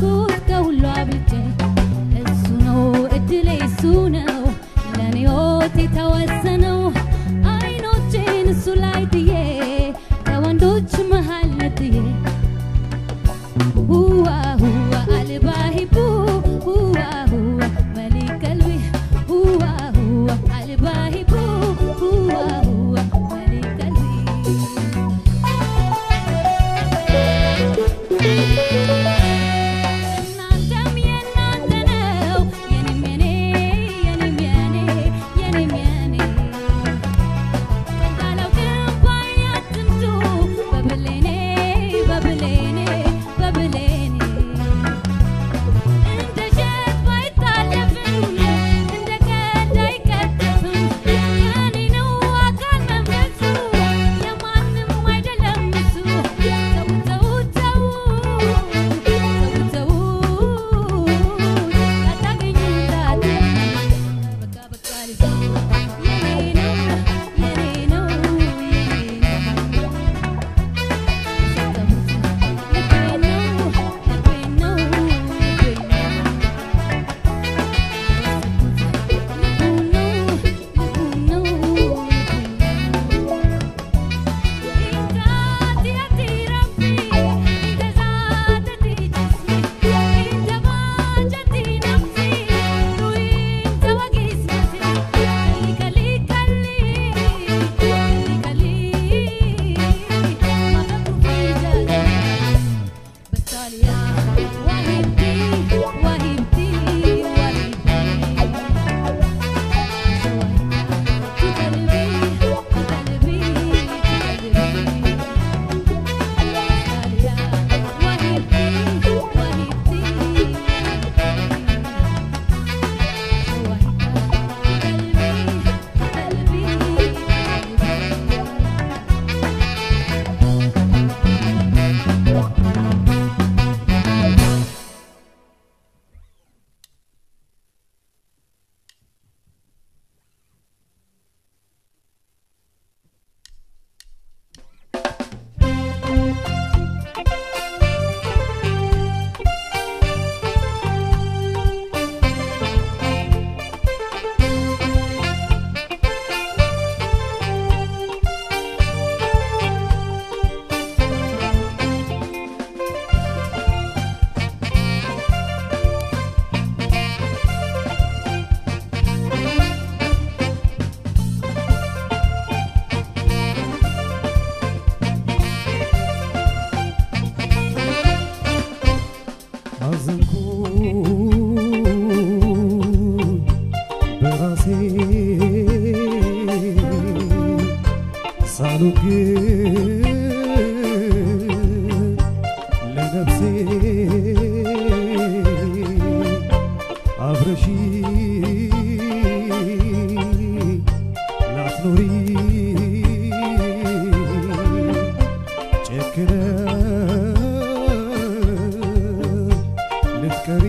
የወደድኩት ከሁሉ አብልጬ እሱ ነው እድሌ እሱ ነው ለኔ ሕይወት የተወሰነው አይኖቼን እሱ ላይ ጥዬ ከወንዶች መሃል ነጥዬ ሁዋ ሁዋ አልባሂቡ ሁዋ ሁዋ መሊክ ቀልቢ ሁዋ ሁዋ አልባሂቡ ሁዋ ሁዋ መሊክ ቀልቢ እናንተም የእናንተ ነው የኔም የኔ የኔም የኔ የኔም የኔ እንዳለው ግን ባያትምቱ በብሌኔ በብሌኔ በብሌኔ እንደ ሸት ባይታለፍም እንደ ቀልድ አይቀጠፍም የኔ ነው አካል መንፈሱ የማንም አይደለም እሱ ተው ተው ተው ተው ያታገኙታል በቃ በቃ ልጅ የኔ ነው የኔ ነው የኔ ነው አዘንኩ በራሴ ሳሉግ ለነፍሴ አብረሺ ላትኖሪ ጨክነሽ ልትቀሪ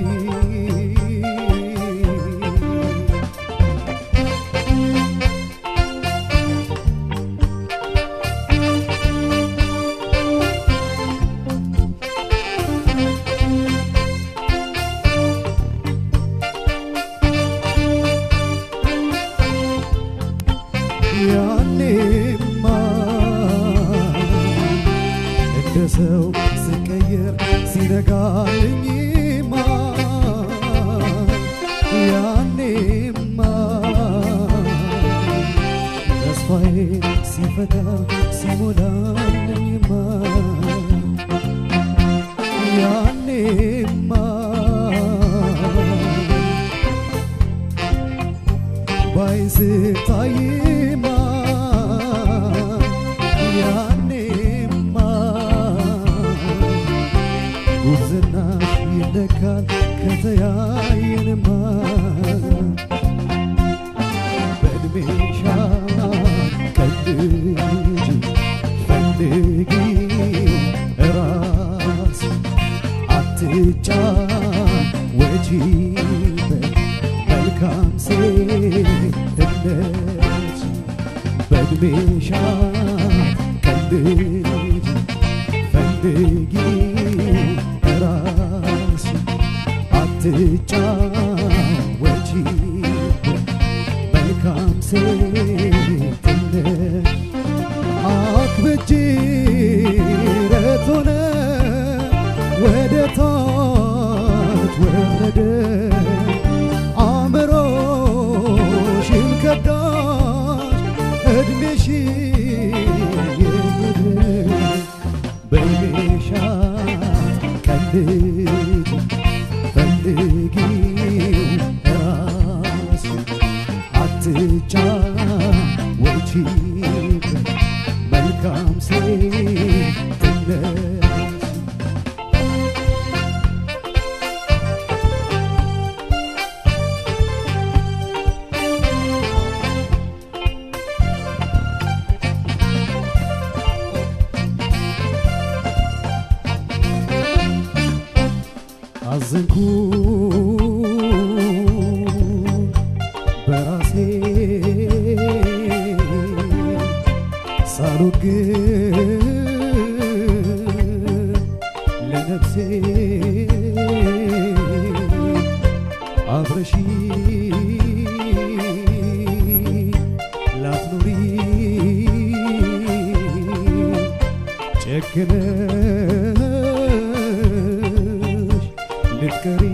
ያኔማ እንደ ሰው ስቀየር ሲነጋልኝማ ያኔማ ተስፋዬ ሲፈታ ሲሞላልኝማ ያኔማ ባይስታይማ ያኔማ ጉብዝናሽ ይለካል ከተያየንማ በእድሜሻ ቀልጅ ፈልጊ ራስ አትጫ ወጂበት መልካም ሴትነት በእድሜሻ ቀልጅ ፈልጊ ራስ አትጫወቺበት መልካም ሴትነት አክብጂ ረቶነ ወደ ታች ወረደ አእምሮሽን ከዳሽ እድሜሽ የሄደ በቤሻት ቀልጅ ፈልጊው ራስ አትጫወቺበት መልካም ሴትነት አዘንኩ በራሴ ሳልወድ ለነፍሴ አብረሺ ላትኖሪ ጨክነሽ ልትቀሪ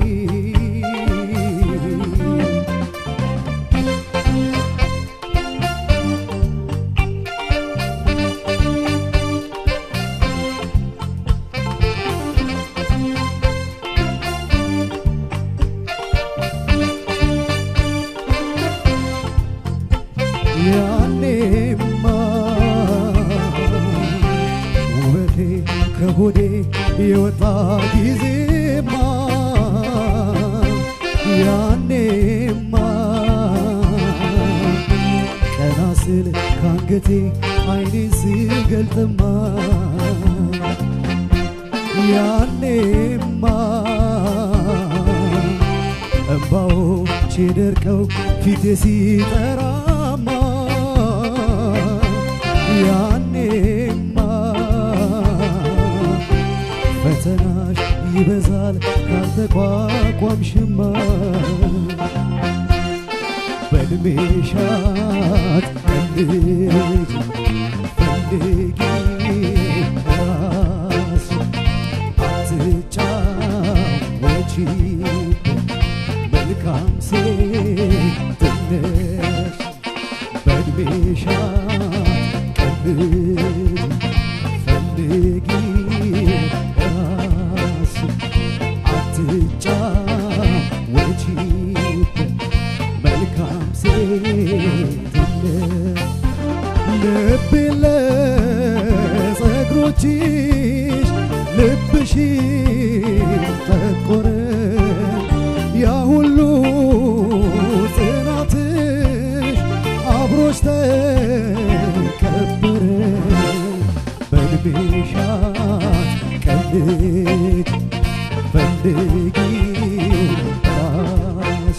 ያኔማ ውበቴ ከሆዴ የወጣ ጊዜማ ያኔማ ቀና ስል ካንገቴ አይኔን ስገልጥማ ያኔማ እምባዎቼ ደርቀው ፊቴ ሲጠራማ ያኔማ ፈተናሽ ይበዛል ካልተቋቋምሽማ በእድሜሻት ቀልጅ ፈልጊ ራስ አትጫወቺበት መልካም ሴትነሽ በእድሜሻት ቀልጅ ፈልጊ ራስ አትጫወቺበት መልካም ሴትነት ልቤ ለጸጉሮችሽ ልብሽ ጠቆረ ያ ሁሉ ጽናትሽ አብሮሽ ተከበረ በእድሜሻት ቀልጅ ፈልጊው ራስ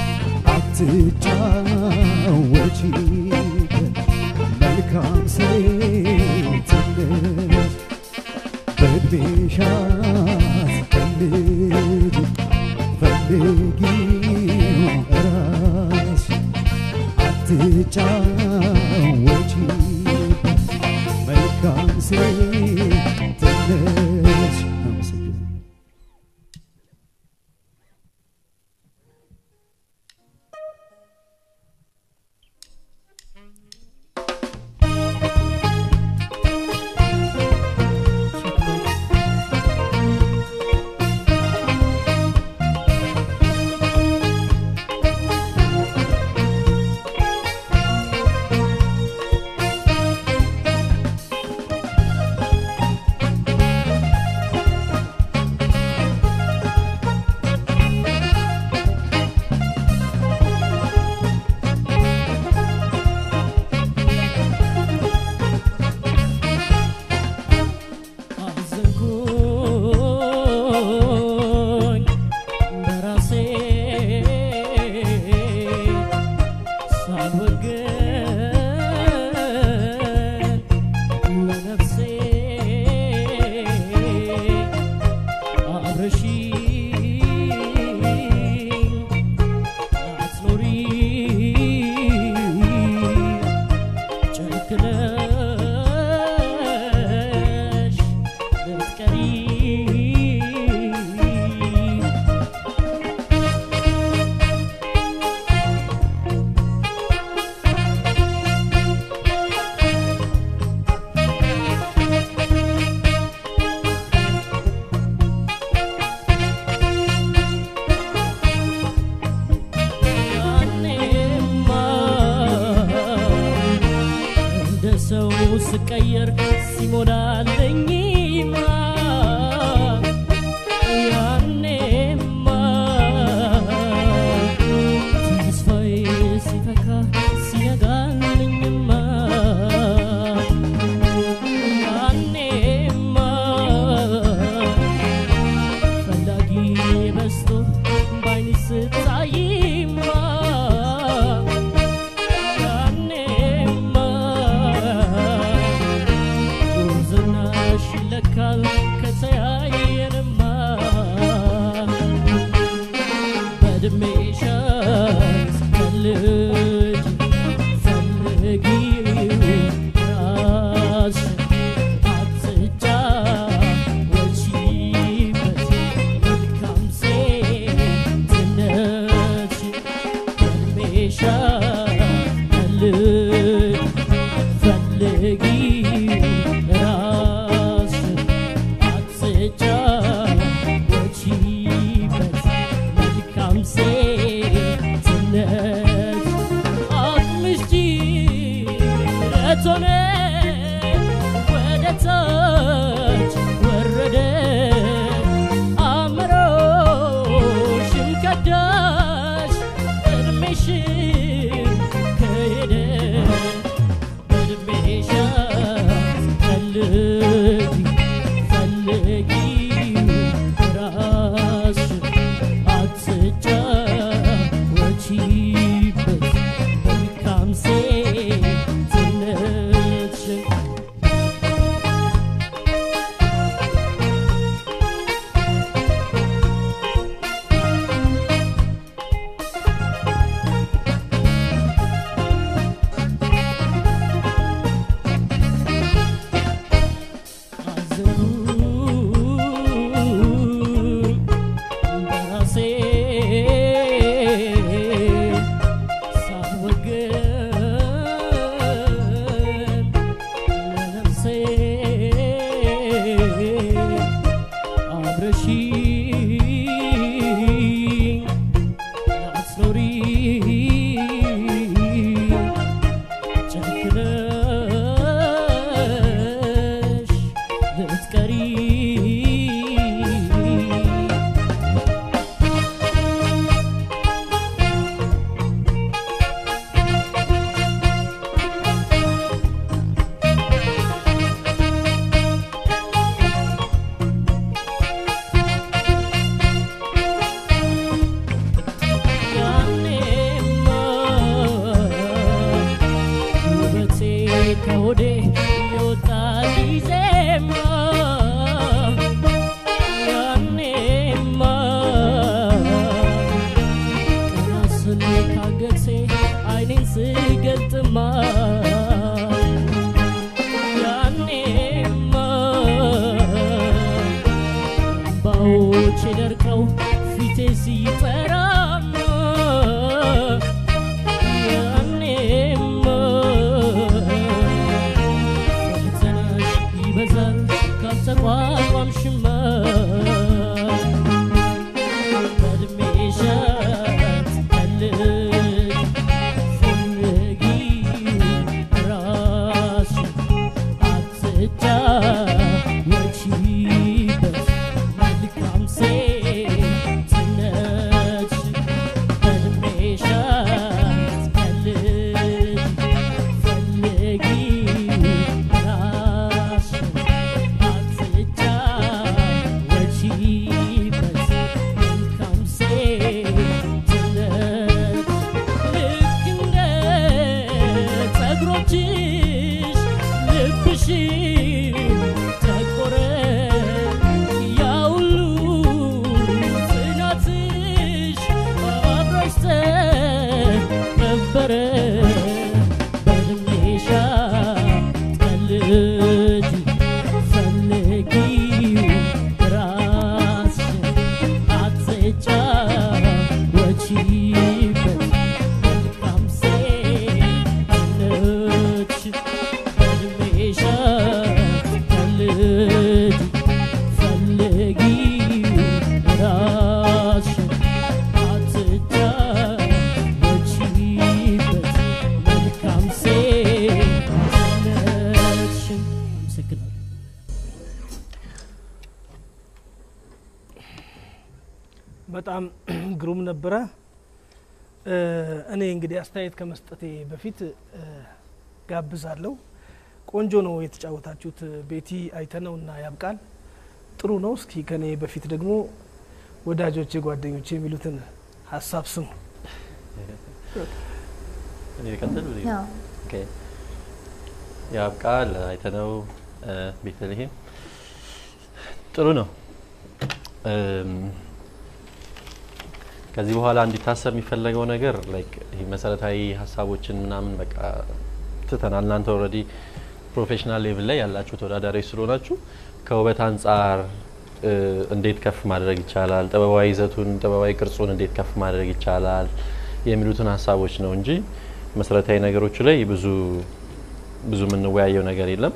አትጫወቺበት መልካም ሴትነት በእድሜሻት ቀልጅ ፈልጊው ራስ አትጫወቺበት መልካም ሴትነት አመሰግናለሁ። ♪ ሲቀየር ሲሞላልኝማ ያኔማ ተስፋዬ ሲፈካ ሲነጋልኝማ ያኔማ ፈላጊ በዝቶ ባይኔ ስታይማ ያኔማ ጉርዝናሽ ይለካል ከተያየንማ በዕድሜሽ ስትፈልጊ ፈልጊው ራስሽን አትጫወቺበት መልካም ሴትነትሽን በዕድሜሽ ፈልጊ ራስሽን አትጫወቺበት መልካም ሴትነት አቅምሽ ጅረት ሆነ ወደ ታች ወረደ አእምሮሽም ከዳሽ እድሜሽም ከሄደ በዕድሜሽ ፈልጊ ፈልጊ ራስሽን አትጫወቺበት መልካም ሴትነትሽን አዘንኩኝ በራሴ ሳልወገን ለነፍሴ አብረሽኝ ላትኖሪ ጨክነሽ ልትቀሪ ያኔማ ውበቴ ከሆዴ የወጣ ጊዜማ ያኔማ ቀና ስል ካገቴ አይኔን ስገልጥማ ያኔማ እምባዎቼ ደርቀው ፊቴ ሲጠራማ ያኔማ ፈተናሽ ይበዛል ካልተቋቋምሽማ በዕድሜሽ አትቀልጅ ፈልጊ ራስሽን አትጫወቺበት መልካም ሴትነትሽን በጣም ግሩም ነበረ። እ፣ እኔ እንግዲህ አስተያየት ከመስጠቴ በፊት እ፣ ጋብዛለሁ። ቆንጆ ነው የተጫወታችሁት። ቤቲ አይተነው እና ያብቃል ጥሩ ነው። እስኪ ከኔ በፊት ደግሞ ወዳጆቼ፣ ጓደኞቼ የሚሉትን ሀሳብ ስሙ። እኔ ልቀጥል ብዬ ያው ኦኬ። ያብቃል አይተነው እ፣ ቤተልሔም ጥሩ ነው። እም፣ ከዚህ በኋላ እንዲታሰብ የሚፈለገው ነገር ላይክ ይሄ መሰረታዊ ሀሳቦችን ምናምን በቃ ትተናል። እናንተ ኦልሬዲ ፕሮፌሽናል ሌቭል ላይ ያላችሁ ተወዳዳሪዎች ስለሆናችሁ ከውበት አንጻር እ፣ እንዴት ከፍ ማድረግ ይቻላል፣ ጥበባዊ ይዘቱን ጥበባዊ ቅርጹን እንዴት ከፍ ማድረግ ይቻላል የሚሉትን ሀሳቦች ነው እንጂ መሰረታዊ ነገሮቹ ላይ ብዙ ብዙ የምንወያየው ነገር የለም።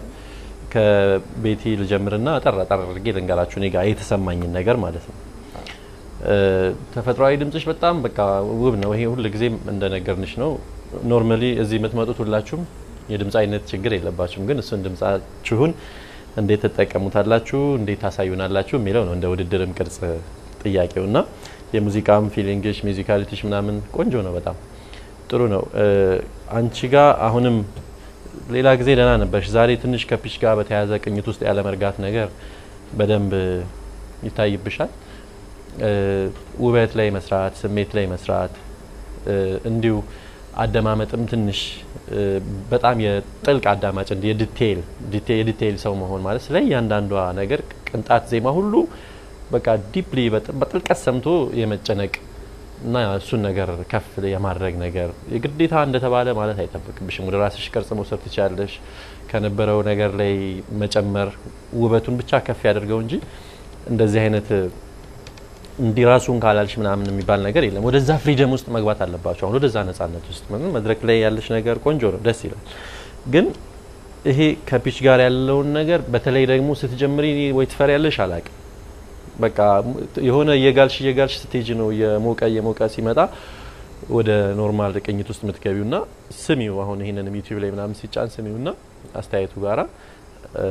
ከቤቲ ልጀምርና አጠር አጠር አድርጌ ልንገራችሁ እኔ ጋር የተሰማኝን ነገር ማለት ነው። እ፣ ተፈጥሯዊ ድምጽሽ በጣም በቃ ውብ ነው። ይሄ ሁል ጊዜም እንደነገርንሽ ነው። ኖርማሊ እዚህ የምትመጡት ሁላችሁም የድምፅ አይነት ችግር የለባችሁም። ግን እሱን ድምጻችሁን እንዴት ትጠቀሙታላችሁ፣ እንዴት ታሳዩናላችሁ የሚለው ነው እንደ ውድድርም ቅርጽ ጥያቄው እና የሙዚቃም ፊሊንግሽ ሚዚካሊቲሽ ምናምን ቆንጆ ነው። በጣም ጥሩ ነው። እ፣ አንቺ ጋር አሁንም ሌላ ጊዜ ደህና ነበርሽ። ዛሬ ትንሽ ከፒች ጋር በተያያዘ ቅኝት ውስጥ ያለ መርጋት ነገር በደንብ ይታይብሻል። እ፣ ውበት ላይ መስራት፣ ስሜት ላይ መስራት እ፣ እንዲሁ አደማመጥም ትንሽ እ፣ በጣም የጥልቅ አዳማጭ እንዲ የዲቴይል ዲቴ- የዲቴይል ሰው መሆን ማለት ስለ እያንዳንዷ ነገር ቅንጣት ዜማ ሁሉ በቃ ዲፕሊ በጥልቀት ሰምቶ የመጨነቅ እና እሱን ነገር ከፍ የማድረግ ነገር የግዴታ እንደተባለ ማለት አይጠብቅብሽም። ወደ ራስሽ ቅርጽ መውሰድ ትችላለሽ። ከነበረው ነገር ላይ መጨመር ውበቱን ብቻ ከፍ ያደርገው እንጂ እንደዚህ አይነት እንዲህ ራሱን ካላልሽ ምናምን የሚባል ነገር የለም። ወደዛ ፍሪደም ውስጥ መግባት አለባቸው። አሁን ወደዛ ነጻነት ውስጥ ምንም መድረክ ላይ ያለሽ ነገር ቆንጆ ነው፣ ደስ ይላል። ግን ይሄ ከፒች ጋር ያለውን ነገር በተለይ ደግሞ ስትጀምሪ ወይ ትፈሪያለሽ አላቅም በቃ የሆነ እየጋልሽ እየጋልሽ ስትሄጂ ነው የሞቀ እየሞቀ ሲመጣ ወደ ኖርማል ቅኝት ውስጥ የምትገቢው ና ስሚው። አሁን ይህንን ዩቲዩብ ላይ ምናምን ሲጫን ስሚው ና አስተያየቱ ጋራ እ፣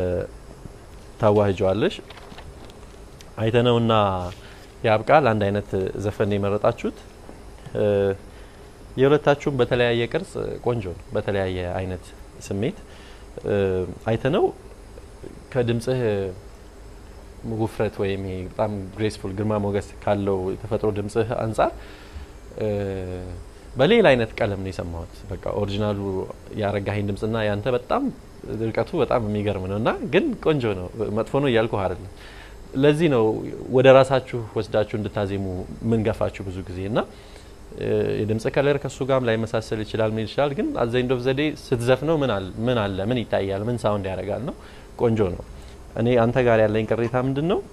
ታዋህጀዋለሽ። አይተነውና ያብቃል አንድ አይነት ዘፈን ነው የመረጣችሁት። እ፣ የሁለታችሁም በተለያየ ቅርጽ ቆንጆ ነው፣ በተለያየ አይነት ስሜት እ፣ አይተነው ከድምጽህ ውፍረት ወይም ይሄ በጣም ግሬስፉል ግርማ ሞገስ ካለው የተፈጥሮ ድምጽህ አንጻር እ፣ በሌላ አይነት ቀለም ነው የሰማሁት። በቃ ኦሪጂናሉ ያረጋኸኝ ድምጽና ያንተ በጣም ርቀቱ በጣም የሚገርም ነው እና ግን ቆንጆ ነው። መጥፎ ነው እያልኩ አይደለም። ለዚህ ነው ወደ ራሳችሁ ወስዳችሁ እንድታዜሙ ምን ገፋችሁ ብዙ ጊዜ እና እ፣ የድምጽ ከለር ከሱ ጋርም ላይመሳሰል ይችላል ምን ይችላል። ግን አዘይንዶ ዘዴ ስትዘፍነው ምን አለ ምን አለ ምን ይታያል ምን ሳውንድ ያደርጋል ነው ቆንጆ ነው። እኔ አንተ ጋር ያለኝ ቅሬታ ምንድን ነው?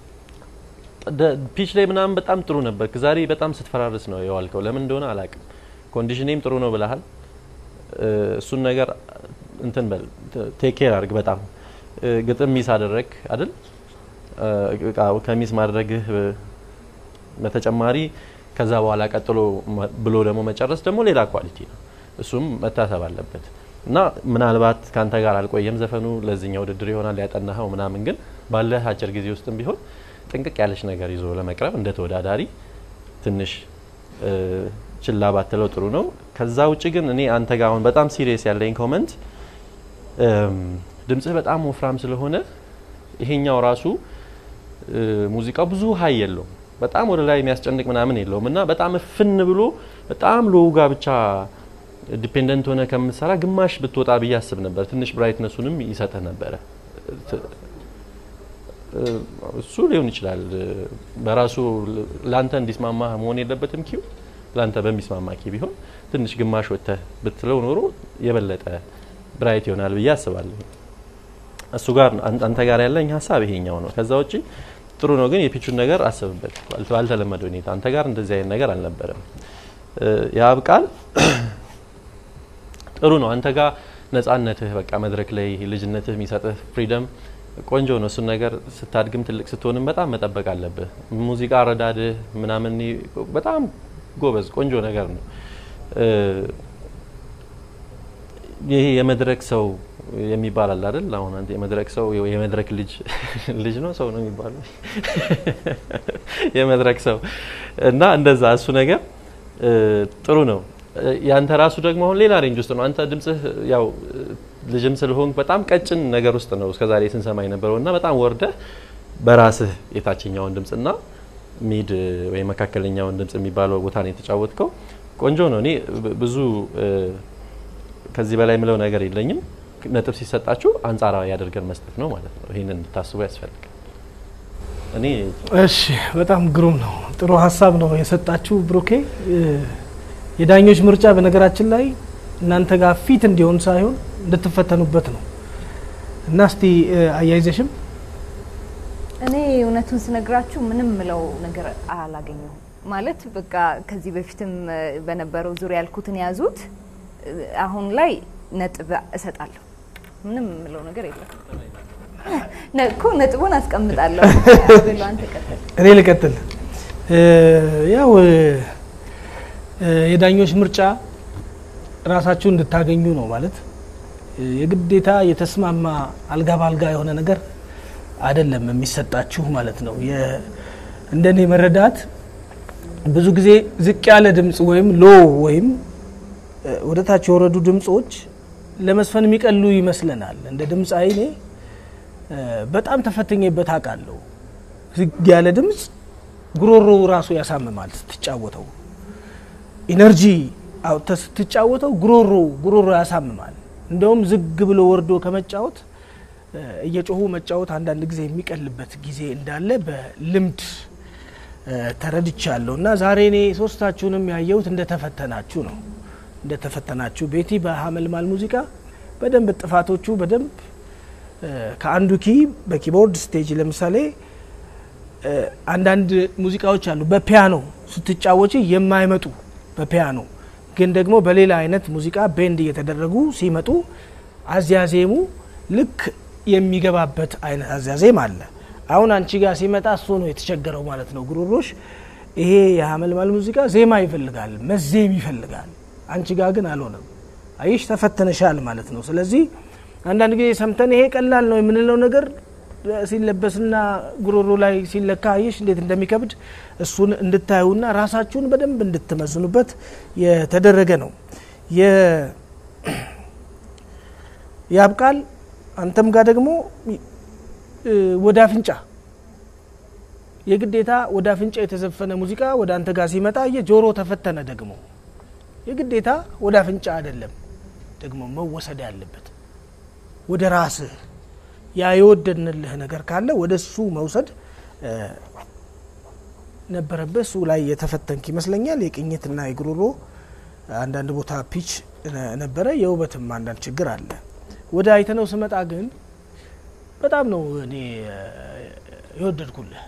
ፒች ላይ ምናምን በጣም ጥሩ ነበር። ዛሬ በጣም ስትፈራርስ ነው የዋልከው። ለምን እንደሆነ አላቅም። ኮንዲሽኔም ጥሩ ነው ብለሃል። እ፣ እሱን ነገር እንትን በል ቴክ ኬር አድርግ። በጣም እ፣ ግጥም ሚስ አደረግ አይደል? እ፣ በቃ ከሚስ ማድረግህ እ፣ በተጨማሪ ከዛ በኋላ ቀጥሎ መ- ብሎ ደግሞ መጨረስ ደግሞ ሌላ ኳሊቲ ነው። እሱም መታሰብ አለበት እና ምናልባት ከአንተ ጋር አልቆየም ዘፈኑ ለዚህኛው ውድድር ይሆናል ያጠናኸው ምናምን፣ ግን ባለህ አጭር ጊዜ ውስጥም ቢሆን ጥንቅቅ ያለች ነገር ይዞ ለመቅረብ እንደ ተወዳዳሪ ትንሽ እ፣ ችላ ባትለው ጥሩ ነው። ከዛ ውጭ ግን እኔ አንተ ጋር አሁን በጣም ሲሪየስ ያለኝ ኮመንት እም፣ ድምጽህ በጣም ወፍራም ስለሆነ ይሄኛው ራሱ እ፣ ሙዚቃው ብዙ ሀይ የለውም በጣም ወደ ላይ የሚያስጨንቅ ምናምን የለውም እና በጣም እፍን ብሎ በጣም ሎው ጋ ብቻ ዲፔንደንት ሆነ ከምትሰራ ግማሽ ብትወጣ ብዬ አስብ ነበር። ትንሽ ብራይትነሱንም ይሰጥህ ነበረ። ት- እ፣ እሱ ሊሆን ይችላል እ፣ በራሱ ል- ላንተ እንዲስማማ መሆን የለበትም ኪው ላንተ በሚስማማ ኪ ቢሆን ትንሽ ግማሽ ወጥተህ ብትለው ኖሮ የበለጠ ብራይት ይሆናል ብዬ አስባለሁ። እሱ ጋር ነው አን- አንተ ጋር ያለኝ ሀሳብ ይሄኛው ነው። ከዛ ውጪ ጥሩ ነው፣ ግን የፒቹን ነገር አስብበት። ባል- ባልተለመደ ሁኔታ አንተ ጋር እንደዚህ አይነት ነገር አልነበረም። እ፣ ያብቃል ጥሩ ነው። አንተ ጋር ነጻነትህ በቃ መድረክ ላይ ልጅነትህ የሚሰጥህ ፍሪደም ቆንጆ ነው። እሱን ነገር ስታድግም ትልቅ ስትሆንም በጣም መጠበቅ አለብህ። ሙዚቃ አረዳድህ ምናምን በጣም ጎበዝ ቆንጆ ነገር ነው። እ፣ ይሄ የመድረክ ሰው የሚባል አለ አይደል? አሁን አንተ የመድረክ ሰው የመድረክ ልጅ ልጅ ነው ሰው ነው የሚባለው የመድረክ ሰው እና እንደዛ እሱ ነገር እ፣ ጥሩ ነው። እ፣ ያንተ ራሱ ደግሞ አሁን ሌላ ሬንጅ ውስጥ ነው። አንተ ድምጽህ ያው እ፣ ልጅም ስለሆንክ በጣም ቀጭን ነገር ውስጥ ነው እስከዛሬ ስንሰማ የነበረው እና በጣም ወርደህ በራስህ የታችኛውን ድምጽና ሚድ እ፣ ወይም መካከለኛውን ድምጽ የሚባለው ቦታ ነው የተጫወትከው። ቆንጆ ነው። እኔ ብ- ብዙ እ፣ ከዚህ በላይ የምለው ነገር የለኝም። ነጥብ ሲሰጣችሁ አንጻራዊ አድርገን መስጠት ነው ማለት ነው። ይህንን እንድታስቡ ያስፈልጋል። እኔ እሺ በጣም ግሩም ነው። ጥሩ ሀሳብ ነው የሰጣችሁ ብሩኬ። እ፣ የዳኞች ምርጫ በነገራችን ላይ እናንተ ጋር ፊት እንዲሆን ሳይሆን እንድትፈተኑበት ነው እና እስቲ እ፣ አያይዘሽም እኔ እውነቱን ስነግራችሁ ምንም ምለው ነገር አላገኘሁም። ማለት በቃ ከዚህ በፊትም እ፣ በነበረው ዙሪያ ያልኩትን ያዙት። እ፣ አሁን ላይ ነጥብ እሰጣለሁ። ምንም ምለው ነገር የለም ነ- እኮ ነጥቡን አስቀምጣለሁ። ብሎ አንተ ቀጥል። እኔ ልቀጥል። እ፣ ያው እ፣ እ፣ የዳኞች ምርጫ ራሳችሁ እንድታገኙ ነው ማለት እ፣ የግዴታ የተስማማ አልጋ ባልጋ የሆነ ነገር አይደለም የሚሰጣችሁ ማለት ነው። የ- እንደኔ መረዳት ብዙ ጊዜ ዝቅ ያለ ድምፅ ወይም ሎ ወይም እ፣ ወደ ታች የወረዱ ድምፆች ለመስፈን የሚቀሉ ይመስለናል። እንደ ድምፅ አይኔ በጣም ተፈትኜበት አውቃለሁ። ዝግ ያለ ድምፅ ጉሮሮ ራሱ ያሳምማል ስትጫወተው። ኢነርጂ አውጥተህ ስትጫወተው ጉሮሮ ጉሮሮ ያሳምማል። እንደውም ዝግ ብሎ ወርዶ ከመጫወት እ፣ እየጮሁ መጫወት አንዳንድ ጊዜ የሚቀልበት ጊዜ እንዳለ በልምድ እ፣ ተረድቻለሁ እና ዛሬ እኔ ሶስታችሁንም ያየሁት እንደተፈተናችሁ ነው እንደተፈተናችሁ ቤቲ በሀመልማል ሙዚቃ በደንብ ጥፋቶቹ በደንብ እ፣ ከአንዱ ኪ በኪቦርድ ስቴጅ ለምሳሌ እ፣ አንዳንድ ሙዚቃዎች አሉ በፒያኖ ስትጫወች የማይመጡ በፒያኖ ግን ደግሞ በሌላ አይነት ሙዚቃ ቤንድ እየተደረጉ ሲመጡ አዝያዜሙ ልክ የሚገባበት አይነት አዝያዜም አለ። አሁን አንቺ ጋር ሲመጣ እሱ ነው የተቸገረው ማለት ነው ጉሮሮሽ። ይሄ የሀመልማል ሙዚቃ ዜማ ይፈልጋል፣ መዜም ይፈልጋል። አንቺ ጋር ግን አልሆነም። አይሽ ተፈተነሻል ማለት ነው። ስለዚህ አንዳንድ ጊዜ ሰምተን ይሄ ቀላል ነው የምንለው ነገር ሲለበስና ጉሮሮ ላይ ሲለካ አይሽ እንዴት እንደሚከብድ እሱን እንድታዩና ራሳችሁን በደንብ እንድትመዝኑበት የተደረገ ነው። የ- ያብቃል አንተም ጋር ደግሞ እ፣ ወደ አፍንጫ የግዴታ ወደ አፍንጫ የተዘፈነ ሙዚቃ ወደ አንተ ጋር ሲመጣ የጆሮ ተፈተነ ደግሞ የግዴታ ወደ አፍንጫ አይደለም ደግሞ መወሰድ ያለበት ወደ ራስህ ያ የወደድንልህ ነገር ካለ ወደ እሱ መውሰድ እ፣ ነበረበት። እሱ ላይ የተፈተንክ ይመስለኛል። የቅኝትና የጉሮሮ አንዳንድ ቦታ ፒች ነ- ነበረ። የውበትም አንዳንድ ችግር አለ። ወደ አይተነው ስመጣ ግን በጣም ነው እኔ እ፣ የወደድኩልህ።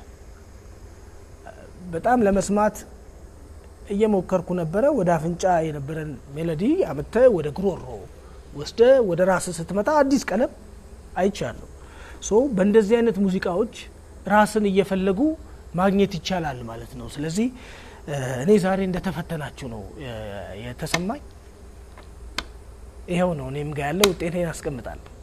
በጣም ለመስማት እየሞከርኩ ነበረ። ወደ አፍንጫ የነበረን ሜሎዲ አምተ ወደ ጉሮሮ ወስደ ወደ ራስ ስትመጣ አዲስ ቀለም አይቻለሁ። ሶ በእንደዚህ አይነት ሙዚቃዎች ራስን እየፈለጉ ማግኘት ይቻላል ማለት ነው። ስለዚህ እ፣ እኔ ዛሬ እንደተፈተናችሁ ነው እ፣ የተሰማኝ። ይኸው ነው እኔም ጋ ያለ ውጤቴን አስቀምጣለሁ።